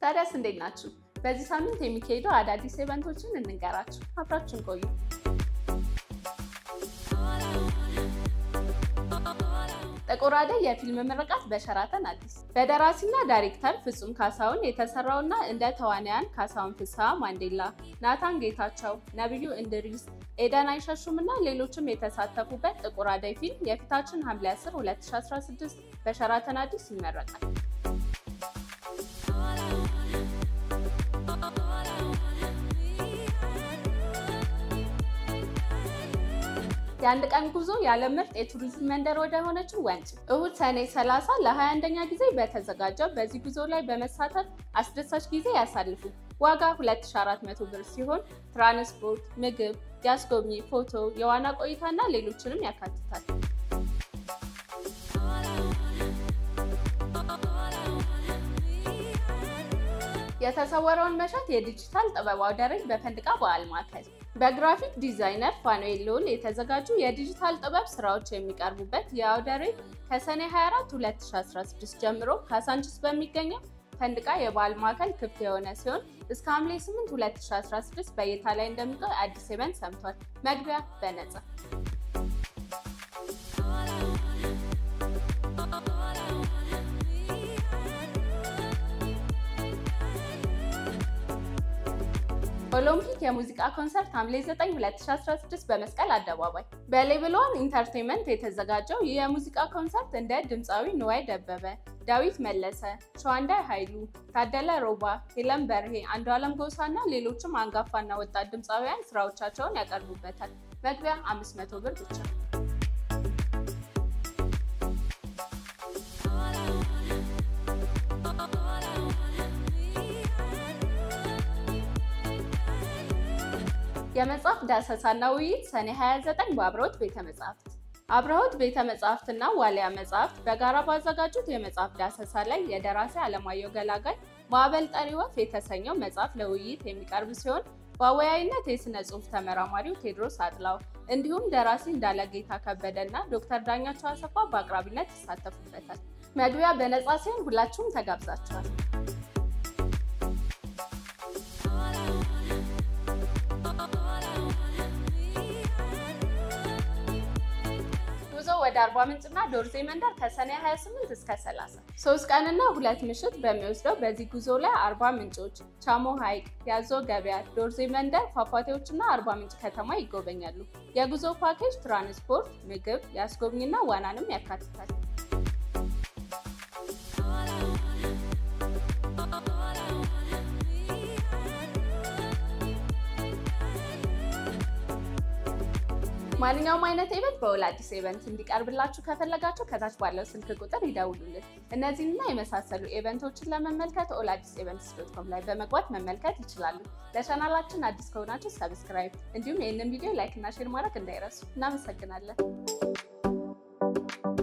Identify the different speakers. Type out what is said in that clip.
Speaker 1: ታዲያስ እንዴት ናችሁ? በዚህ ሳምንት የሚካሄዱ አዳዲስ ኢቨንቶችን እንንገራችሁ። አብራችሁን ቆዩ። ጥቁር አደይ የፊልም ምርቃት በሸራተን አዲስ። በደራሲና ዳይሬክተር ፍጹም ካሳሁን የተሰራውና እንደ ተዋናያን ካሳሁን ፍስሐ ማንዴላ፣ ናታን ጌታቸው፣ ነቢዩ እንድሪስ፣ ኤደን አይሸሹም እና ሌሎችም የተሳተፉበት ጥቁር አደይ ፊልም የፊታችን ሐምሌ 10 2016 በሸራተን አዲስ ይመረቃል። የአንድ ቀን ጉዞ የዓለም ምርጥ የቱሪዝም መንደር ወደ ሆነችው ወንጪ እሁድ ሰኔ 30 ለ21ኛ ጊዜ በተዘጋጀው በዚህ ጉዞ ላይ በመሳተፍ አስደሳች ጊዜ ያሳልፉ። ዋጋ 2400 ብር ሲሆን ትራንስፖርት፣ ምግብ፣ የአስጎብኚ ፎቶ፣ የዋና ቆይታና ሌሎችንም ያካትታል። የተሰወረውን መሻት የዲጂታል ጥበብ አውደ ርዕይ በፈንድቃ በዓል ማዕከል በግራፊክ ዲዛይነር ፋኑኤል ልዑል የተዘጋጁ የዲጂታል ጥበብ ስራዎች የሚቀርቡበት የአውደ ርዕይ ከሰኔ 24 2016 ጀምሮ ካሳንቺስ በሚገኘው ፈንድቃ የበዓል ማዕከል ክፍት የሆነ ሲሆን እስከ ሐምሌ 8 2016 በእይታ ላይ እንደሚቆይ አዲስ ኢቨንት ሰምቷል። መግቢያ በነፃ ኦሎምፒክ የሙዚቃ ኮንሰርት ሐምሌ 9 2016 በመስቀል አደባባይ በሌቭል ዋን ኢንተርቴንመንት የተዘጋጀው ይህ የሙዚቃ ኮንሰርት እንደ ድምፃዊ ንዋይ ደበበ፣ ዳዊት መለሰ፣ ሸዋንዳይ ኃይሉ፣ ታደለ ሮባ፣ ሄለን በርሄ፣ አንዱዓለም ጎሳ እና ሌሎችም አንጋፋና ወጣት ድምፃውያን ስራዎቻቸውን ያቀርቡበታል። መግቢያ 500 ብር ብቻ። የመጽሐፍ ዳሰሳና ውይይት ሰኔ 29 በአብርሆት ቤተ መጻሕፍት። አብርሆት ቤተ መጻሕፍትና ዋልያ መጻሕፍት በጋራ ባዘጋጁት የመጽሐፍ ዳሰሳ ላይ የደራሲ አለማየሁ ገላጋይ ማዕበል ጠሪ ወፍ የተሰኘው መጽሐፍ ለውይይት የሚቀርብ ሲሆን በአወያይነት የሥነ ጽሑፍ ተመራማሪው ቴዎድሮስ አጥላው እንዲሁም ደራሲ እንዳለጌታ ከበደ እና ዶክተር ዳኛቸው አሰፋ በአቅራቢነት ይሳተፉበታል። መግቢያ በነፃ ሲሆን ሁላችሁም ተጋብዛችኋል። ጉዞ ወደ አርባ ምንጭና ዶርዜ መንደር ከሰኔ 28 እስከ 30 ሶስት ቀንና ሁለት ምሽት በሚወስደው በዚህ ጉዞ ላይ አርባ ምንጮች፣ ቻሞ ሐይቅ፣ ያዞ ገበያ፣ ዶርዜ መንደር፣ ፏፏቴዎችና አርባ ምንጭ ከተማ ይጎበኛሉ። የጉዞ ፓኬጅ ትራንስፖርት፣ ምግብ፣ የአስጎብኝና ዋናንም ያካትታል። ማንኛውም አይነት ኢቨንት በኦል አዲስ ኢቨንት እንዲቀርብላችሁ ከፈለጋችሁ ከታች ባለው ስልክ ቁጥር ይደውሉልን። እነዚህንና የመሳሰሉ ኢቨንቶችን ለመመልከት ኦል አዲስ ኢቨንትስ ዶት ኮም ላይ በመግባት መመልከት ይችላሉ። ለቻናላችን አዲስ ከሆናችሁ ሰብስክራይብ፣ እንዲሁም ይህንን ቪዲዮ ላይክ እና ሼር ማድረግ እንዳይረሱ። እናመሰግናለን።